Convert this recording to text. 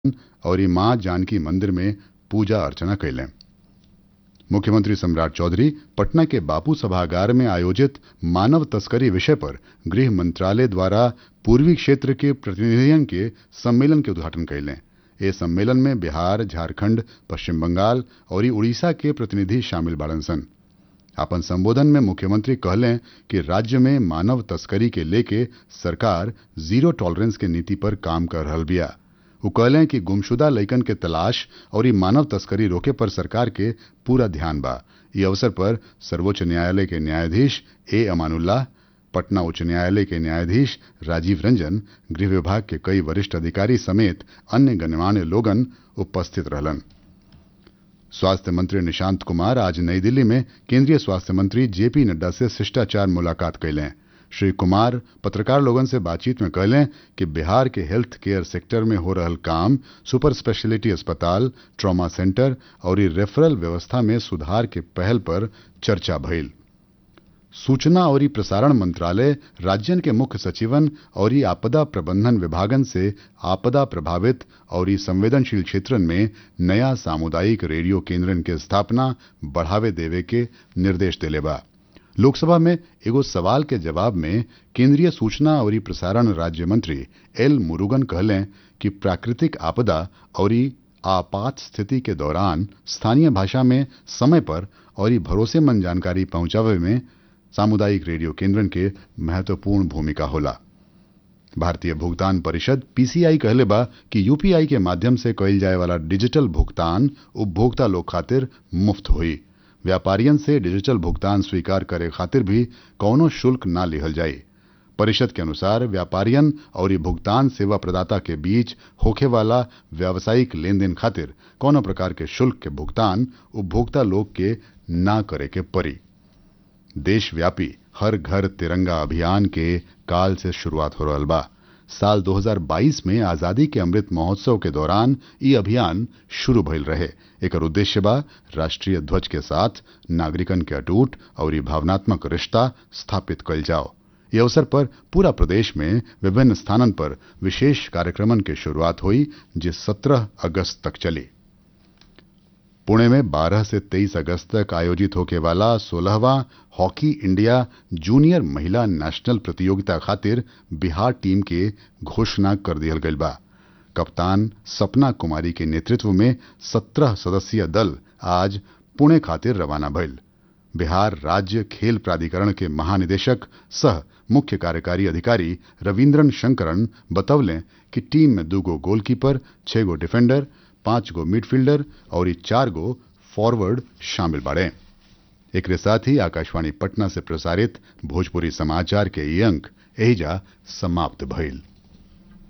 और मां जानकी मंदिर में पूजा अर्चना कैलें मुख्यमंत्री सम्राट चौधरी पटना के बापू सभागार में आयोजित मानव तस्करी विषय पर गृह मंत्रालय द्वारा पूर्वी क्षेत्र के प्रतिनिधियन के सम्मेलन के उद्घाटन कैलें ए सम्मेलन में बिहार झारखंड पश्चिम बंगाल और उड़ीसा के प्रतिनिधि शामिल बाड़न सन अपन संबोधन में मुख्यमंत्री कहलें कि राज्य में मानव तस्करी के लेके सरकार जीरो टॉलरेंस के नीति पर काम कर रहल बिया वो कहलें कि गुमशुदा लइकन के तलाश और ई मानव तस्करी रोके पर सरकार के पूरा ध्यान बा ई अवसर पर सर्वोच्च न्यायालय के न्यायाधीश ए अमानुल्लाह पटना उच्च न्यायालय के न्यायाधीश राजीव रंजन गृह विभाग के कई वरिष्ठ अधिकारी समेत अन्य गणमान्य लोगन उपस्थित रहलन स्वास्थ्य मंत्री निशांत कुमार आज नई दिल्ली में केंद्रीय स्वास्थ्य मंत्री जेपी नड्डा से शिष्टाचार मुलाकात कैलें श्री कुमार पत्रकार लोगन से बातचीत में कहलें कि बिहार के हेल्थ केयर सेक्टर में हो रहल काम सुपर स्पेशलिटी अस्पताल ट्रॉमा सेंटर और रेफरल व्यवस्था में सुधार के पहल पर चर्चा भइल सूचना और प्रसारण मंत्रालय राज्यन के मुख्य सचिवन और आपदा प्रबंधन विभागन से आपदा प्रभावित और संवेदनशील क्षेत्रन में नया सामुदायिक रेडियो केंद्रन के स्थापना बढ़ावे देवे के निर्देश दिले बा लोकसभा में एगो सवाल के जवाब में केंद्रीय सूचना और प्रसारण राज्य मंत्री एल मुरुगन कहलें कि प्राकृतिक आपदा और आपात स्थिति के दौरान स्थानीय भाषा में समय पर और भरोसेमंद जानकारी पहुंचावे में सामुदायिक रेडियो केंद्रन के महत्वपूर्ण भूमिका होला भारतीय भुगतान परिषद पीसीआई कहले बा कि यूपीआई के माध्यम से कइल जाए वाला डिजिटल भुगतान उपभोक्ता लोग खातिर मुफ्त हुई व्यापारियन से डिजिटल भुगतान स्वीकार करे खातिर भी कौनो शुल्क ना लिहल जाये परिषद के अनुसार व्यापारियन और भुगतान सेवा प्रदाता के बीच होखे वाला व्यावसायिक लेन देन खातिर कौनो प्रकार के शुल्क के भुगतान उपभोक्ता लोग के ना करे के पड़ी देशव्यापी हर घर तिरंगा अभियान के काल से शुरुआत हो रहा बा साल 2022 में आजादी के अमृत महोत्सव के दौरान ये अभियान शुरू भइल रहे एक उद्देश्य बा राष्ट्रीय ध्वज के साथ नागरिकन के अटूट और भावनात्मक रिश्ता स्थापित कल जाओ ये अवसर पर पूरा प्रदेश में विभिन्न स्थानन पर विशेष कार्यक्रमन के शुरुआत हुई जिस 17 अगस्त तक चली पुणे में 12 से 23 अगस्त तक आयोजित होके वाला 16वां हॉकी इंडिया जूनियर महिला नेशनल प्रतियोगिता खातिर बिहार टीम के घोषणा कर दिया गई बा कप्तान सपना कुमारी के नेतृत्व में 17 सदस्यीय दल आज पुणे खातिर रवाना भइल बिहार राज्य खेल प्राधिकरण के महानिदेशक सह मुख्य कार्यकारी अधिकारी रविन्द्रन शंकरन बतौलें कि टीम में दू गो गोलकीपर छह गो डिफेंडर पांच गो मिडफील्डर और चार गो फॉरवर्ड शामिल बाड़े एक साथ ही आकाशवाणी पटना से प्रसारित भोजपुरी समाचार के ये अंक एहिजा समाप्त भइल